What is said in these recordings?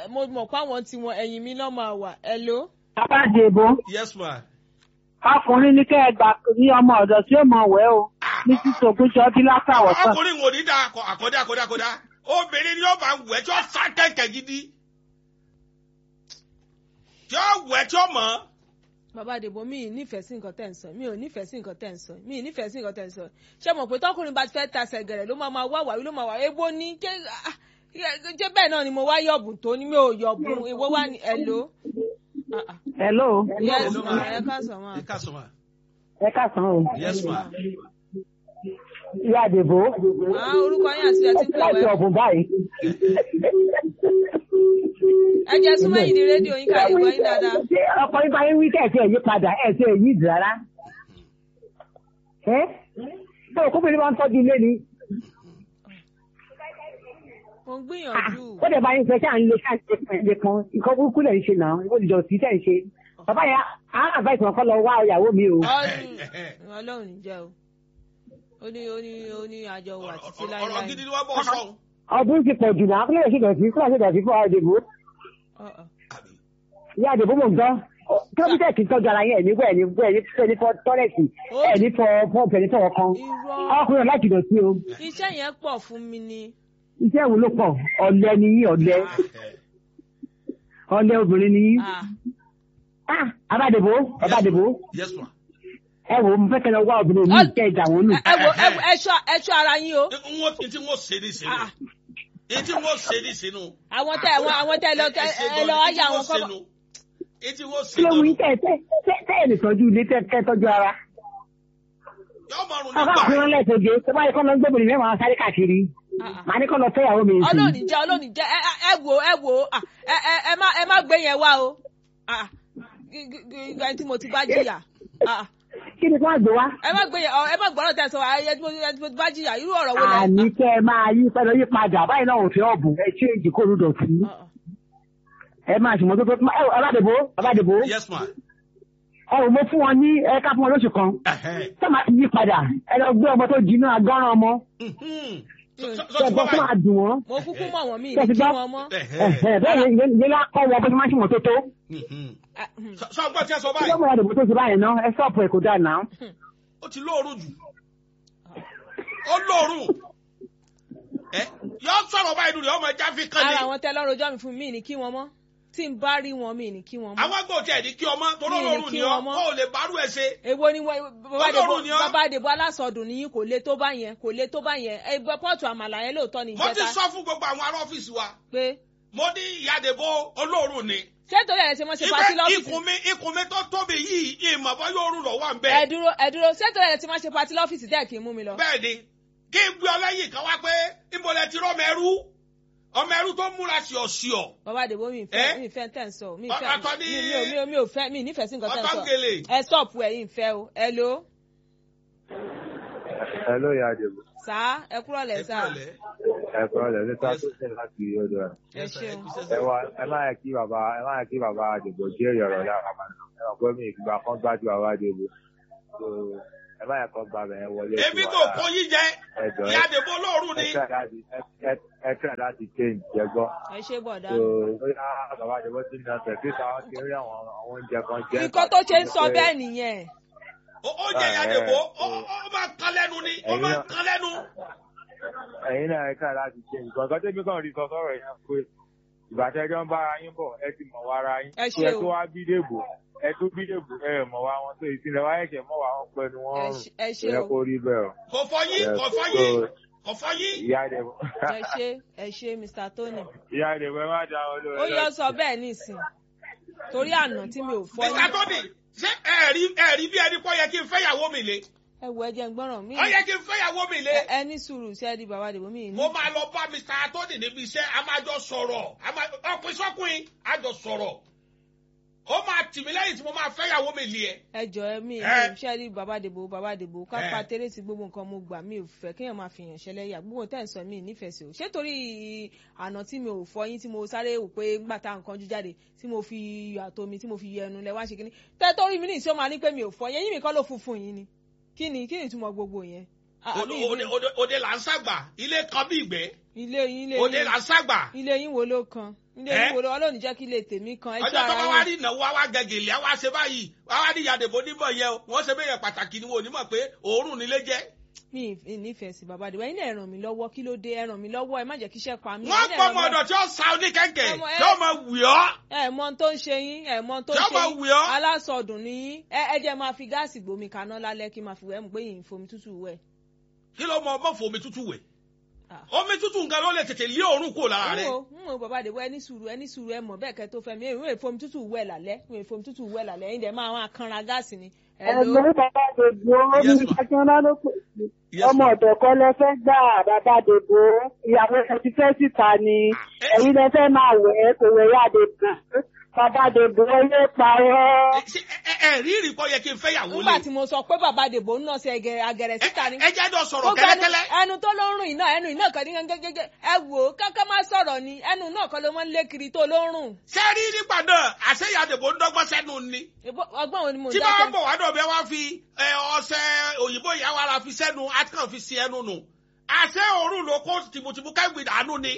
ẹ, mo mọ̀ pé àwọn tiwọn ẹ̀yìn mi náà máa wà ẹ ló. Abájẹ̀bọ, yes ma. ọkùnrin ní kẹ́ ẹ gbà ní ọmọ ọ̀dọ̀ tí ó mọ̀ wẹ́ o. Ní títí ògúnjọ́ bí látàwọ̀ sàn. ọkùnrin wò ní da akọ- àkọ́dá àkọ́dá àkọ́dá obìnrin ni ó bá wẹ̀ tí ó sá kẹ̀kẹ́ gidi tí ó wẹ̀ tí ó mọ̀ bàbá àdìbò mi ì nífẹ̀ẹ́ sí nǹkan tẹ̀ ń sọ mi ò nífẹ̀ẹ́ sí nǹkan tẹ̀ ń sọ mi ì nífẹ̀ẹ́ sí nǹkan tẹ̀ ń sọ ṣé mo pé tọkùnrin bá ti fẹ́ tasẹ̀ gẹ̀rẹ̀ ló máa máa wá wàwí ló máa wà ebo ní ṣé ah, ṣé bẹ́ẹ̀ náà ni mo wá yọ̀bùn tó ní mi ò yọ̀bùn ìwọ wá ní ẹ ló. Ah, ah. Hello. yes Hello, ma ma. ẹ ká sọ ma. ẹ ká sọ ma. Ẹ káàsán o. yes ma. Ìyá Àdèbò. Ah, orúkọ yín àti ẹ ti ń pè Láti wẹ́. ọ̀bùn báyìí. ẹ jẹ́ súnmọ́ yìí di rédíò yín ká lè gbọ́ yín dáadáa. Ṣé ọkọ yín bá yín wí kẹ̀sì ẹ̀yí padà ẹ̀sì ẹ̀yí ìdì rárá? Ẹ́ ṣé òkúbìnrin máa ń tọ́jú ilé ni? mo ń gbìyànjú. Ó dẹ̀ bá yín fẹ́ ṣáà ń lé ṣáà ń ṣe pẹ̀lẹ́ kan. Nǹkan burúkú lẹ̀ ń ṣe náà. Ó ti dọ̀tí tẹ̀ ń ṣe. Bàbá yẹn á àbáìsàn kan lọ wá ìyàwó mi o. ọdún ọlọ́run ní jẹ́ o ó ní ó ní ó ní àjọ wà títí ọ̀rọ̀ láíláí. gidi ni wọ́n bọ̀ sọ. Ọdún ti pọ̀ jù náà. Kílẹ̀ ṣe dọ̀tí kílẹ̀ ṣe dọ̀tí fún Àdèbò. Ọ̀, ọ̀. Ìyá Àdèbò mò ń gbọ́. Kílómítà kì í tọ́jú ara yẹn ẹ̀ nígbà ẹ̀ ní ẹ̀ ní ẹ̀ ní fọ́ tọ́lẹ̀tì ẹ̀ ní fọ́ pọ́ọ̀pù ẹ̀ ní fọ́ ọkàn. irọ́ Ọkùnrin láti dọ̀tí o. iṣẹ́ yẹn pọ̀ fún mi ni. Iṣẹ́ wo ló pọ̀? Ọ̀lẹ ni yín ọ̀lẹ. Ọ̀lẹ obìnrin ni yín. Ah, Ah, Abádèbò, Abádèbò, yes ma. ẹ wò ó, mo fẹ́ kẹ́ lọ wá obìnrin mi Ọ- kẹ́ ìjà wọn nù. ẹ ẹ wo ẹ wo, ẹ ṣọ́ ẹ ṣọ́ ara yín o. n wo n tí n wo ṣe ní sínú Ah. n tí n wo ṣe ní sínú. àwọn tẹ àwọn àwọn tẹ lọ tẹ ẹ lọ ayé àwọn kọ́ bọ̀. n tí n wo ṣe Kí ló wù yín nù. tẹ́ tẹ́ tẹ́ tẹ́ ẹ̀ lè tọ́jú ilé tẹ́ tẹ́ tọ́jú ara? yóò máa rún Ọkọ nígbà àkúrán lẹ́sọ̀gẹ́, tó bá yẹ kọ́ lọ gbóbìnrin mẹ́wàá máa sáré káàkiri. Ah, ah. Màá ní kọ́ lọ fẹ́ ìyàwó mi sí. ọlọ́ọ̀nì jẹ́ ọlọ́ọ̀nì jẹ́ ẹ ẹ- ẹ wò ẹ wò ah, ẹ ẹ ẹ má ẹ má gbé yẹn wá o. Ah, gí- gí- gí- ẹni tí mo ti bá jìyà. Ah, Kí ni kí wọ́n gbé wá? ẹ má gbé yẹn ọ, ẹ má gbọ́dọ̀ tẹ̀ sọ ayé tí mo ẹni tí mo ti bá jìyà irú ọ̀rọ̀ wo lẹ. Àní kẹ́ ẹ máa yí pẹ́ lọ yí padà, báyìí náà ò fi ọ̀bùn, ẹ ṣé èjì kó lù dọ̀tí. Ah, ah. Ẹ máa ṣùgbọ́n tó tó, ẹ wò, Abádèbò, Abádèbò, yes ma. ẹ wò mo fún wọn ní ẹ̀ka fún wọn lóṣù kan. Ẹhẹ́. Tó máa ti yí padà, ẹ lọ gbé ọmọ tó jiná agọ́ràn ọmọ. Mhm. Mm. Sọ- sọ Ṣé ti ẹ̀gbọ́n gbọ́ tó máa báyìí? dùn wọ́n? mo kúkú mọ̀ wọ́n mí Ṣé ní ti kí gbọ́? wọ́n mọ́. Ẹhẹ́. Ẹ̀hẹ̀, bẹ́ẹ̀ ni ilé lákọ́ wọ bó ti máa ń ṣìmọ̀ tó tó. Mhm. Ah, mm. Sọ- sọ gbọ́ tí ẹ sọ Kí báyìí ló mọ̀ ẹ́ dìbò tó ti báyìí náà? Ẹ sọ́ọ̀pù ẹ̀ kò dáa náà. ó ti lóorùn jù ó lóorùn ẹ yọ sọ̀rọ̀ báyìí lórí ọmọ ẹja fi kan ara ní àwọn tẹ lọ́rọ̀ ọjọ́ mi fún mi ní kí wọ́n mọ́ tí n bá rí wọn mi ní kí wọ́n mọ́. àwọn agbó tiẹ̀ ní kí ọmọ tó Mi ì ní lóorùn kí ni ọ wọn mọ́. kó o lè bárú ẹ ṣe èwo ni wọ́n- bàbá Ọlọ́run àdèbò ni ọ́. bàbá àdèbò alásọdùn nìyí kò le tó bá yẹn kò le tó bá yẹn ẹgbẹ́ pọ́ọ̀tù àmàlà yẹn lóòótọ́ ni mo ti ìjẹta sọ fún gbogbo àwọn ará ọ́fíìsì wa pé mo ní ìyàdèbó olóorùn ni ṣé torí ẹ̀ ṣe mọ́ ṣe pati ibẹ̀ lọ́fíìsì ikùn mi ikùn mi tó tóbi yìí ìmọ̀ bọ́ yóò rùn lọ́wọ́ à ń ẹ bẹ́ẹ̀ dúró ẹ dúró ṣé torí ẹ̀ ṣe mọ́ ṣe pati lọ́fíìsì dẹ́ kí n mú mi lọ. bẹ́ẹ̀ ni kí n gbé ọ lẹ́yìn kan wá pé níbo lẹ ti rọ́mọ ẹrú ọmọ ẹrú tó múra ṣìọ̀ṣìọ̀ bàbá àdèbò mi Eh? ìfẹ́ mi ìfẹ́ tẹ̀ ń sọ mi ìfẹ́ Ọ̀tọ̀ ni- mi mi ò mi ò mi ò fẹ́ mi nífẹ̀ẹ́ sí nǹkan tẹ̀ ń sọ ọ̀tọ̀ngẹ̀lẹ̀ ẹ stọ̀pù ẹ̀ yìí ń fẹ́ o ẹ lo Hello, ìyá Àdèbò. sá ẹ kúrò lẹ̀ ẹ sá kúrọ̀lẹ́. Ẹ kọ́ ọ̀lẹ́ níta tó ṣe láti odò ẹ̀. ẹ Yes, sir, ṣeun. ẹ kú iṣẹ́, Ẹ sir. wá ẹ má yẹ kí bàbá ẹ má yẹ kí bàbá Àdèbò jẹ́ ìyọ̀rọ̀ lára bàbá. Ẹ mọ̀ pé mi ìgbà kan gbájú bàbá Àdèbò. So ẹ má yẹ kọ́ gba bẹ̀rẹ̀ wọlé. sí èmi wa kò lára. kó yín jẹ Ẹ jọ ẹ ìyàdèbó olóorùn ẹ ni try láti ẹ- ẹ- ẹ try láti change jẹ gbọ́. ẹ ṣe bọ̀dá So bóyá bàbá Àdèbò ti ń dasẹ̀ sí ta kí n rí àwọn àwọn oúnjẹ kan jẹ. nǹkan tó ṣe ń sọ bẹ́ẹ̀ nìyẹn Ó- ó jẹ ìyàdèbó ó ó máa kan lẹ́nu ni ó Ẹ̀yin máa náà- kan lẹ́nu. Ẹ̀yin náà ẹ try láti change. Nǹkan tẹ́mi kàn rí sọ sọ́rọ̀ yẹn pé ìbàtẹ́jọ́ ń bára yín bọ̀ ẹ ti mọ̀ wá ara yín. Ẹ Kí ṣé ẹ o. tó wá bí dèbò ẹ tó bí dèbò ẹ mọ̀ wá wọn tó ìsinlẹ̀ wá ẹ̀ṣẹ̀ mọ̀ wá wọn pẹ̀lú wọn ẹ rùn. ṣe- ẹ ṣe Ẹ o kó rí bẹ́ẹ̀ o. kò fọ yín Yes, kò fọ so, yín kò fọ yín. Ìyá Àdèbò. ẹ ṣe ẹ ṣe Mr. Tony Ìyá Àdèbò ẹ má da wọn lóore. ó yọ sọ bẹ́ẹ̀ nísìn torí àná tí mi ò fọ́ Mr. Tony ṣé ẹ rí ẹ rí bí ẹni pọ́ yẹ kí n fẹ́yàwó mi lé ẹ wo ẹjẹ ń gbọ́ràn mí ó yẹ kí n fẹ́yàwó mi lé ẹ ní sùúrù sí ẹ di bàbá àdìbò mí ní. mo máa lọ bá Mr. Tony níbi iṣẹ́ a máa jọ sọ̀rọ̀ a máa- ọkùnrin sọ́kùnrin a jọ sọ̀rọ̀ ó máa tì mí lẹ́yìn tí mo máa fẹ́yàwó mi lé ẹ. ẹ jọ ẹ mí Ẹ. ṣe rí bàbá àdìbò bàbá àdìbò ká Ẹ. pa tẹ́lẹ̀ sí gbogbo nǹkan mo gbà mí ò fẹ́ kéèyàn máa fìyàn ṣẹlẹ́yà gbogbo tẹ́ ń sọ mí nífẹ̀ẹ́ sí o ṣé torí àná tí mi ò fọ yín tí mo sáré wò pé ńgbà tá nǹkan jú jáde tí mo fi iyọ̀ àtomi tí mo fi yẹ ẹnu lẹ wá ṣe kíní tẹ́ torí mi ní ìṣó máa ní pé mi ò fọ yẹn yín mi kọ́ ló funfun yín ni kí ni kí ni ìtumọ̀ gbogbo yẹn Ah, Òde- mi- òde- òde- òde là ń ṣàgbà ilé kan bí ìgbẹ́ ilé yín ilé òde yín là ń ṣàgbà ilé yín wo ló kan ilé Eh? yín wo ló ọlọ́run jẹ́ kí ilé tèmi kan ẹjọ́ ọjọ́ tó bá wá ara rí yín ìnáwó wá wá gẹ̀gẹ̀lì á wá ṣe báyìí wá wá ní ìyàdèbò níbọ̀ yẹn o wọ́n ṣe bẹ́yẹn pàtàkì ni wọn ò ní mọ̀ pé òórùn nílé jẹ́ mi ì nífẹ̀ẹ́ sí bàbá àdìbò ẹ̀yin náà ẹ ràn mí lọ́wọ́ kí ló dé ẹ ràn mí lọ́wọ́ ẹ má jẹ́ kí iṣẹ́ pa mí wọ́n ẹ̀yin náà pọ̀ ẹ mọ́ ràn mí ọ̀dọ̀ tí ó sa oníkẹ́kẹ́ Ọmọ ẹ- tí ó máa wì ọ́ ẹ mọ ohun tó ń ṣe yín ẹ mọ ohun tó ń Tí ó ṣe bá yín wù ọ́. alásọdùn ni yín ẹ ẹ jẹ́ máa fi gáàsì gbómi kaná lálẹ́ kí n máa fi wẹ̀ ẹ́ mú pé yìí ń fomi tútù wẹ̀. kí ló mọ ọmọ fún omi tútù wẹ̀ Ah. omi tútù nǹkan ló lè tètè lé òórùn kúrò lára n rẹ̀ wo n wo bàbá àdìbò ẹni sùúrù ẹni sùúrù ẹ mọ̀ bẹ́ẹ̀ kẹ́ tó fẹ́ mi èmi ò fomi tútù wẹ̀ lálẹ́ mi ò fomi tútù wẹ̀ lálẹ́ ẹ̀yin dẹ̀ máa máa kanra gáàsì ni. Hello? ẹ̀gbọ́n bàbá dèbò Yes, omi ma. akínọ́lá ló pè sí. Yes, ọmọ ma. ọ̀dọ̀ kan lẹ fẹ́ gbà bàbá dèbò ìyàwó ẹ ti fẹ́ síta ni eh. ẹ̀yin lẹ fẹ́ máa wẹ̀ ẹ́ kò wẹ̀ yá dèbò bàbá dèbò ilé parọ́. Ṣé ẹ ẹ rí ìrìkọ́ yẹ kí n fẹ́ yàwó nígbà lé tí mo sọ pé bàbá àdìbò ń nà sí ẹgẹ agẹrẹ síta ni. ẹ jẹ́ jọ sọ̀rọ̀ Gbogbo ẹnu- kẹ́lẹ́kẹ́lẹ́ ẹnu tó ló ń rùn iná ẹnu iná kan ní gẹ́gẹ́gẹ́ ẹ wò ó káká má sọ̀rọ̀ ni ẹnu náà kan ló máa ń lé kiri tó ló ń rùn. ṣé rí nígbà náà àṣeyàdèbò ń dọ́gbọ́n sẹ́nu ni Èbó- ọgbọ́n wo ni mo tí bá dákẹ́. ń bọ̀ wá dọ̀ bí wá fi ẹ, ọṣẹ òyìnbó ìyàwó ara fi sẹ́nu àtìkàn fi sí ẹnu nù àṣẹ òórùn ló kó tìmùtìmù kẹ́gbìn dànù ni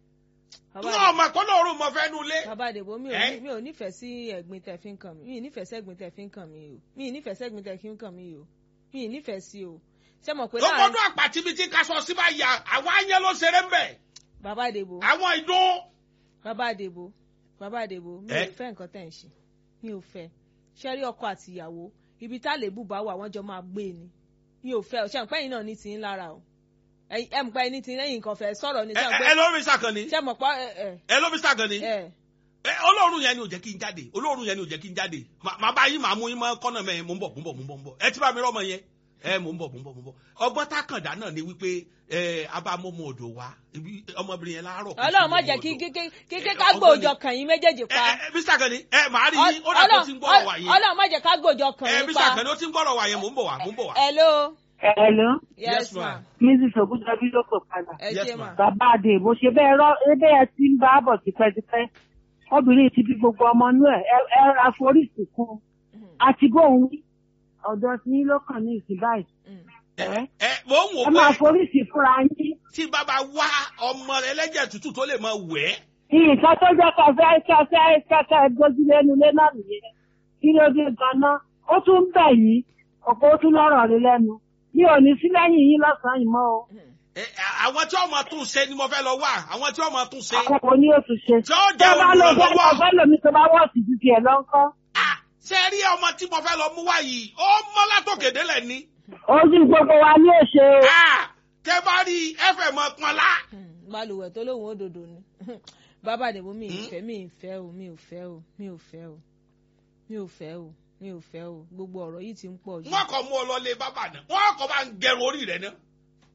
Bàbá tí wọn mọ̀ kó lóòórùn mọ̀ fẹ́ nu lé bàbá àdèbò mi ò Eh? ní- mi ò nífẹ̀ẹ́ sí ẹ̀gbin tẹ̀ fi ń kàn mí mi ì nífẹ̀ẹ́ sí ẹ̀gbin tẹ̀ fi ń kàn mí o mi ì nífẹ̀ẹ́ sí ẹ̀gbin tẹ̀ fi ń kàn mí o mi ì nífẹ̀ẹ́ sí o ṣé mọ̀ pé ló láàrin gbọdọ̀ àpàtì bíi tí kaṣọ sí bá yà àwọn ayé ló ṣeré ń bẹ̀ bàbá àdèbò àwọn ìdún bàbá àdèbò bàbá àdèbò mi ò Eh? fẹ́ nǹkan tẹ̀ ń ṣe mi ò fẹ́ ṣẹ́rí ọkọ àti ìyàwó ibi tá lè bùbá wà wọ́n jọ máa gbé ni mi ò fẹ́ ṣé mọ̀ pé ẹ̀yin náà ní tiyín lára o ẹ̀yin- ẹ̀ mọ̀ pé ẹni tí lẹ́yìn nǹkan fẹ́ sọ̀rọ̀ ni ẹ ṣé mọ̀ ẹ- pé ẹ ló rí sàkànnì ṣé mọ̀ pé ẹ ẹ ẹ ló rí sàkànnì ẹ ẹ olóòórùn yẹn ni ò jẹ́ kí n jáde olóòórùn yẹn ni ò jẹ́ kí n jáde Mà- màá bá yín màá mú yín mọ́ kọ́nà mẹ́rin mò ń bọ̀ mò ń bọ̀ mò ń bọ̀ mò ń bọ̀ ẹ ti bá mi rọ́mọ yẹn ẹ mò ń bọ̀ mò ń bọ̀ mò ń bọ̀ ọgbọ́n tá kàn dá náà ni wípé ẹ abámọ́mọ́ odò wa ibi ọmọbìnrin yẹn láàárọ̀ kó ọlọ́run sí má ọmọ jẹ́ kí odò. kí kí kí Eh, ká ọgbọ́n gbòòjọ ni. kàn yín méjèèjì ẹ pa ẹ Mr. Kani ẹ màá rí yín ó dà tó ti ń gbọ́rọ̀ wà yẹn ọlọ́run má jẹ́ ká gbòòjọ kàn ẹ yín Mr. pa Kani ó ti ń gbọ́rọ̀ wà yẹn mò ń bọ̀ wá mò ń bọ̀ wá. hello Hello, yes Yes, ma ma'am. Mrs. Ogunjabi ló pè padà. ẹ Yes, ṣe ma. ma Bàbá Adé bó ṣe bẹ́ẹ̀ rọ́ ebe ẹ ti ń bá a bọ̀ tipẹ́tipẹ́. Obìnrin ti bí gbogbo ọmọ inú ẹ̀ ẹ ẹ ra foríṣì kún. Àti bóun wí. Ọ̀dọ̀ tí yín ló kàn ní ìsìn báyìí. Mm. ẹ ẹ mò ń wò Ẹ máa pé foríṣì fúnra yín. tí bàbá wá ọmọ ẹlẹ́jẹ̀ tútù tó lè máa wẹ̀ ẹ́ Nǹkan tó jẹ́ kẹfẹ́ kẹfẹ́ kẹfẹ́ gbójúlé nulẹ̀ náà nìyẹn. Kí ló dé gan-an? Ó tún ń bẹ̀ yín. Ọ̀pọ̀ ó tún lọ́rọ̀ rí lẹ́nu. Mi ò ní sí lẹ́yìn yín lọ́sàn-án yìí mọ́ o. Ẹ, àwọn tí ọmọ tún ṣe ni mo fẹ́ lọ wá àwọn tí ọmọ tún ṣe. Àkókò ní oṣù ṣe. tí ó Tẹ́ jẹ́ bá lọ fẹ́ olùrànlọ́wọ́. ọ̀fẹ́ lomi tó bá wọ́ọ̀sì ju tiẹ̀ lọ́ńkọ́. Ah, ṣe rí ọmọ tí mo fẹ́ lọ mú wá yìí ó mọ́ látòkè délẹ̀ ni. Ojú gbogbo wa ní òṣè o. Ah, tẹ bá rí ẹfẹ̀ mọ́ pọ́nlá. Hmm, balùwẹ̀ tó lóun ó dòdò ni bàbá àdèbò mi ì Hmm? fẹ́ mi ì fẹ́ o mi ò fẹ́ o mi ò fẹ́ o mi ò fẹ́ o mi ò fẹ́ o gbogbo ọ̀rọ̀ yìí ti ń pọ̀ jù. wọ́n kọ́ mú ọ lọ lé bàbá náà wọ́n kọ́ bá ń gẹrun orí rẹ̀ náà.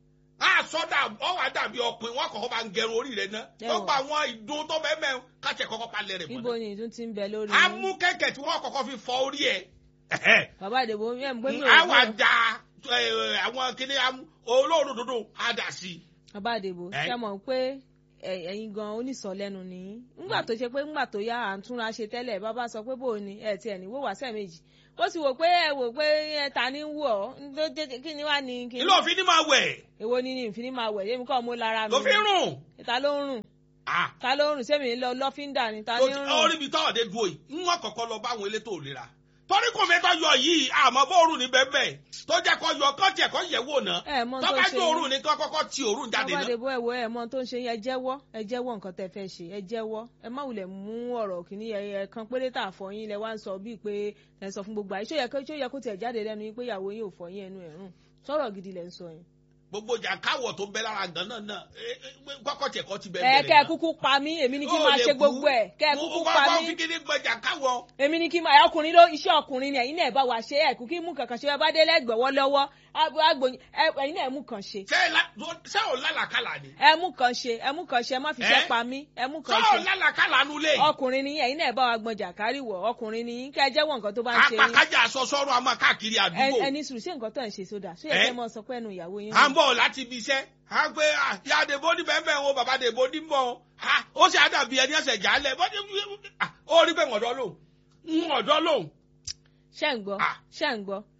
a sọ dà ọ wà dàbí ọkùnrin wọ́n kọ́ bá ń gẹrun orí rẹ̀ náà. Ẹ wọ́n wò. gba àwọn ìdun tó bẹ́ẹ̀ mẹ́rin káṣẹ̀ kọ́kọ́ palẹ̀ rẹ̀ mọ́ ibo náà. ni ìdún ti ń bẹ lórí a yín? mú kẹ̀kẹ́ tí wọ́n kọ́kọ́ fi fọ orí ẹ̀. bàbá àdèbò ẹ̀ ń gbé mi ò a wà gbọ́. da ẹ, àwọn kíní olóòórùn dúdú a dà sí i. bàbá àdèbò Ẹ? ṣe mọ̀ pé ẹ- ẹ̀yin gan onísọ̀lẹ́nu ni ńgbà tó ṣe pé ńgbà tó yá à ń túnra ṣe tẹ́lẹ̀ bàbá sọ pé bò ní ẹ̀ tiẹ̀ ní wò wá sẹ́ẹ̀mejì ó sì wò pé ẹ wò pé ẹ ta ni ń wù ọ́ ló dé- kí ni wá ní kí ilé òfin ni máa wẹ̀ èwo ni ní ìfíní máa wẹ̀ yémi kọ́ mo lára mi lófin rùn. ta ló ń rùn Ah, ta ló ń rùn sẹ́mi ń lọ lọ́fíńdà ni ta tó ni ti- ń orí rùn mi tọ́ ọ̀dẹ dúró yìí ń wọ́n kọ̀kọ́ lọ bá àwọn elétò ìlera torí kò mẹ́tọ́ yọ yìí àmọ́ bóorùn ní bẹ́ẹ̀ tó jẹ́ kọ́ yọ kọ́ tiẹ̀ kọ́ yẹ̀ wò náà ẹ mọ tó tó bá ṣe jó òórùn ní kọ́ kọ́kọ́ ti òórùn jáde bàbá náà. àdèbò ẹ̀wọ̀ ẹ̀ mọ tó ń ṣe yẹn ẹ jẹ́wọ́ ẹ jẹ́wọ́ nǹkan tẹ́ fẹ́ ṣe ẹ jẹ́wọ́ ẹ má wulẹ̀ mú ọ̀rọ̀ kìíní ẹ kan péré tà fọyín lẹ wá ń sọ bíi pé ẹ sọ fún gbogbo àyè ṣó yẹ kó ṣó yẹ kó tiẹ̀ jáde lẹ́nu yín pé ìyàwó yín ò fọyín ẹnu ẹ̀ rùn sọ̀rọ̀ gidi lẹ ń sọ yẹn. gbogbo jà káwọ̀ tó bẹ́ lára gan náà náà ẹ, ẹ, kọ́kọ́ tiẹ̀ kọ́ ti bẹ́ẹ̀ ẹ bẹ̀rẹ̀ kẹ́ ẹ náà. kúkú pa mí èmi ni kí n Ó máa lè ṣe kú. gbogbo ẹ kẹ́ ẹ Mo- kúkú mo pa kọ́kọ́ mí fi kíní gbọ́jà káwọ̀. èmi ni kí n máa ọkùnrin ló iṣẹ́ ọkùnrin ni ẹ̀yin náà ẹ bá wa ṣe ẹ kú kí mú kankan ṣe ẹ bá dé lẹ́gbẹ̀wọ́ lọ́wọ́ agbóyin ẹ̀yin náà ẹ mú kan ṣe ṣé ẹ la- ṣé ò lálàkàlà ni. ẹ mú kan ṣe ẹ mú kan ṣe ẹ má fi Ẹ? ṣe pa mí ẹ mú ṣé kan ò ṣe lálàkàlà nulẹ̀. ọkùnrin ni ẹ̀yin náà ẹ bá wa gbọn jàkárì wọ ọkùnrin ni yín kẹ́ ẹ jẹ́wọ́ nǹkan tó bá ń ṣe yín apàkájà aṣọ sọ́run a máa káàkiri Ẹ- àdúgbò. ẹni sùúrù ṣé nǹkan tó ń ṣe sódà ṣé Ẹ? ẹ fẹ́ mọ sọ pé ẹnu ìyàwó yín à ń bọ̀ láti ibi iṣẹ́ à ń pé à, ìyá àdèbò ní bẹ́ẹ̀ bẹ́ẹ̀ o bàbá àdèbò ní bọ̀ o À, ó sì àdàbí ẹni ẹsẹ̀ jálẹ̀ bó ní à, ó rí pé ọ̀dọ́ lòun ń ọ̀dọ́ lòun. ṣẹ́ ń gbọ́ Ah. ṣẹ́ ń gbọ́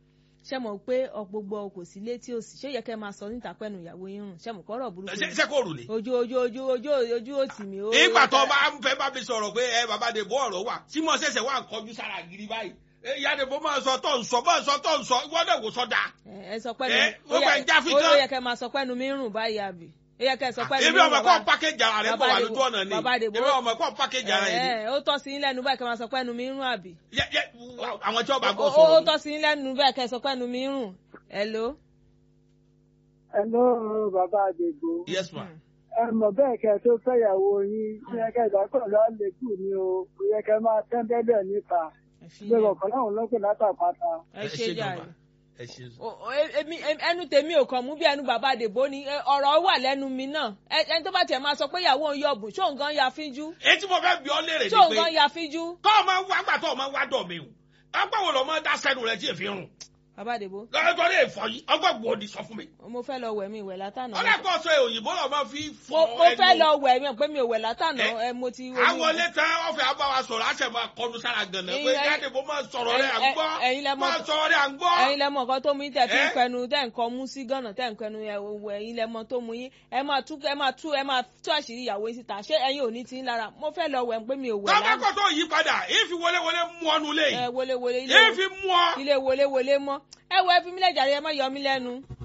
ṣé mọ̀ pé ọ̀gbogbo kò sí létí òsì ṣé ó yẹ kẹ́ máa sọ níta pẹ́nu ìyàwó yín rùn ṣé mọ̀ pọ́rọ̀ burúkú ṣé ni? ṣé kò rù ni. ojú ojú ojú ojú ojú òtì mi. ó- ìgbà tó bá ń fẹ́ bá mi sọ̀rọ̀ pé ẹ bàbá dèbò ọ̀rọ̀ wà tí mo ṣẹ̀ṣẹ̀ wà ń kọjú sára gidi báyìí ẹ, ìyá dèbò máa sọ tó ń sọ máa sọ tó ń sọ ìwọ náà kò sọ dáa. ẹ ẹ sọ pẹ́nu Ẹ, ó ó yẹ- fẹ́ já fi ó- ó tán. yẹ kẹ́ máa sọ pẹ́nu mi rùn báyìí àbí ó yẹ kẹ́ sọ pẹ́nu mi èmi rùn ọmọ kọ́ pákéjì ara rẹ̀ bọ̀ wà lójú ọ̀nà ni bàbá Dèbò èmi ọmọ kọ́ pákéjì ara rẹ̀ ni. ẹ ó tọ́ sí yín lẹ́nu báyìí kẹ́ máa sọ pẹ́nu mi rùn àbí Yẹ- yẹ, àwọn tí wọ́n bá ó gbọ́ ó- ó sọ̀rọ̀ tọ́ sí yín lẹ́nu báyìí kẹ́ sọ pẹ́nu mi rùn hello. Hello, bàbá àdègbò. yes ma. ẹ mọ̀ bẹ́ẹ̀ kẹ́ tó fẹ́yàwó yín ní ẹ̀kẹ́ ìdákọ̀ lálẹ́kù ni o kò yẹ kẹ́ máa tẹ́ bẹ́ẹ̀ níta ẹ fi gbé yẹn. ọ̀kan láwọn lọ́pẹ̀ látàpáta. ẹ ṣe jàre. ẹ ṣe O- o- e- èmi em- ẹnu tèmi ò kàn mú bí ẹnu bàbá àdèbò ni ẹ, ọ̀rọ̀ wà lẹ́nu mi náà Ẹ- ẹni tó bá tiẹ̀ máa sọ pé ìyàwó òun yọ̀bùn ṣó nǹkan ya fíjú èyí tí mo fẹ́ bí ọ léèrè ṣó ni nǹkan pé ya fíjú. kọ́ ọ máa wá gbà tó ọ máa wá dọ̀ mi o ọgbà wo lọ máa dá sẹ́nu rẹ̀ tí èfi rùn bàbá àdèbò lọ́dọ̀ lè fọ yìí ọgbà wo ni sọ fún mi. mo fẹ́ lọ wẹ̀ mi ìwẹ̀ látànà. ọ̀dà kọ́ sọ òyìnbó lọ máa fi fọ mo mo fẹ́ ẹnu. lọ wẹ̀ mi pé mi ò wẹ̀ látànà Ẹ, ẹ mo ti. àwọn ilé tán ọ̀fẹ́ àbáwá sọ̀rọ̀ àṣẹ máa kọnu sára gànà pé Ẹ̀yin- jáde bó máa sọ̀rọ̀ rẹ̀ à ń ẹ- gbọ́ ẹ̀yin lẹ mọ̀- máa sọ̀rọ̀ rẹ̀ à ń gbọ́. ẹ̀yin lẹmọ nǹkan tó mú yín tẹ fi ń Ẹ? pẹnu tẹ nǹkan mú sí gànà tẹ nǹkan ẹnu ẹwọ ẹ̀yin lẹmọ tó mú yín ẹ máa tú ẹ máa tú ẹ máa tú àṣírí ìyàwó yín síta ṣé ẹ̀yin ò ní ti ń lára mo fẹ́ lọ wẹ̀ pé mi ò wẹ̀ tọ́ba lánàá kọ́ tó yí padà èéfi wọléwọlé mú ọnu lé ẹ wọléwọlé ilé èéfi mú ọ. ilé wọléwọlé mọ́ ẹ wọ ẹ fi mí lẹ́jàre ẹ má yọ mí lẹ́nu.